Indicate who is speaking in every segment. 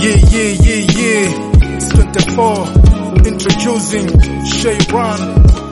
Speaker 1: Yeah, yeah, yeah, yeah. It's 24. Introducing Shay Run,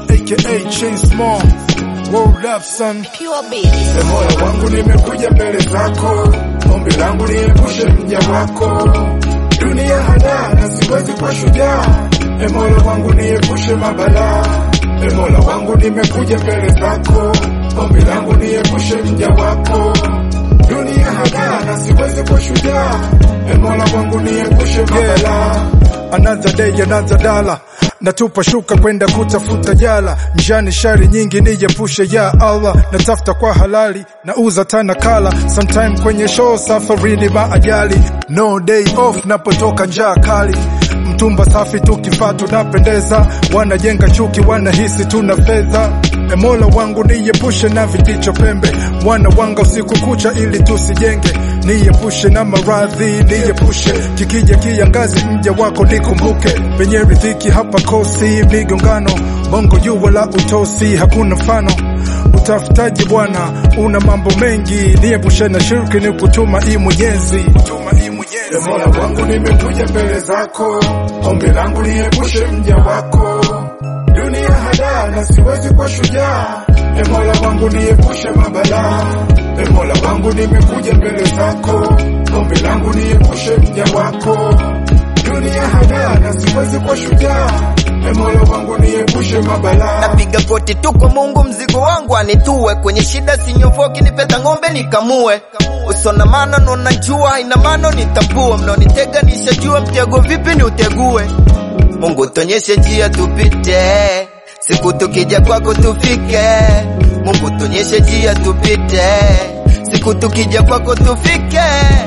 Speaker 1: aka Chain Small. World up, son.
Speaker 2: Pure beats.
Speaker 3: E Mola wangu nimekuja mbele zako, ombi langu niepushe mja wako. Dunia hadaa na siwezi kwa shujaa, e Mola wangu niepushe mabalaa. E Mola wangu nimekuja mbele zako, ombi langu niepushe mja wako. Dunia hadaa na siwezi kwa shujaa, e Mola wangu niepushe mabalaa.
Speaker 1: Another day, another dollar. Natupa shuka kwenda kutafuta jala, mjani shari nyingi nijepushe ya Allah, natafuta kwa halali nauza tana kala, sometime kwenye show safarini maajali, no day off napotoka njaa kali mtumba safi tukifaa tunapendeza, wanajenga chuki wanahisi tuna fedha. E Mola wangu niepushe na vijicho pembe, mwana wanga usiku kucha ili tusijenge, niepushe na maradhi, niepushe kikija kiangazi, mja wako nikumbuke, penye riziki hapa kosi migongano, bongo juu wala utosi, hakuna mfano utafutaji bwana, una mambo mengi, niepushe na shirki, ni kutuma hii mwenyezi, kutuma hii
Speaker 3: E
Speaker 1: mwenyezi.
Speaker 3: Mola wangu nimekuja mbele zako, ombi langu niepushe mja wako. Dunia hadaa na siwezi kwa shujaa, e Mola wangu niepushe mabalaa. E Mola wangu nimekuja mbele zako, ombi langu niepushe mja wako. Dunia hadaa na siwezi kwa shujaa, e Mola wangu niepushe mabalaa.
Speaker 4: napiga goti tu kwa Mungu, mzigo wangu anitue kwenye shida, sinyofoki ni pesa ng'ombe nikamue. Usona maana nona jua ina maana nitambue, mnaonitega nishajua mtego vipi ni utegue. Mungu tonyeshe njia tupite, siku tukija kwako tufike. Mungu tonyeshe njia tupite, siku tukija kwako tufike.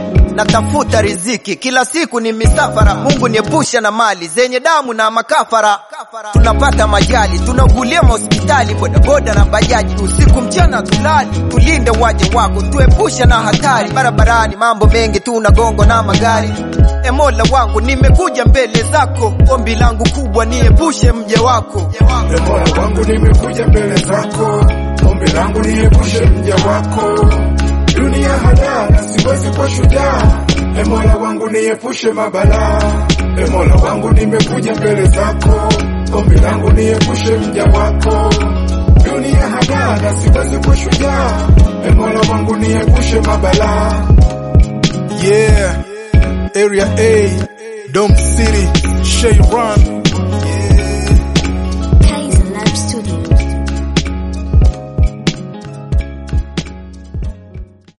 Speaker 4: Natafuta riziki kila siku ni misafara, Mungu niepusha na mali zenye damu na makafara. Tunapata majali, tunaugulia mahospitali, bodaboda na bajaji, usiku mchana tulali. Tulinde waje wako, tuepushe na hatari barabarani, mambo mengi tunagongo na magari. E Mola wangu, nimekuja mbele zako, ombi langu kubwa niepushe mja wako.
Speaker 3: E Mola wangu nimekuja mbele zako, ombi langu niepushe mja wako. Dunia hadaa na siwezi kwa shujaa, e Mola wangu niepushe mabalaa. E Mola wangu nimekuja mbele zako, ombi langu niepushe mja wako. Dunia hadaa na siwezi kwa shujaa, e Mola wangu niepushe mabalaa.
Speaker 1: Yeah, Area A, Dome City, Shay Run,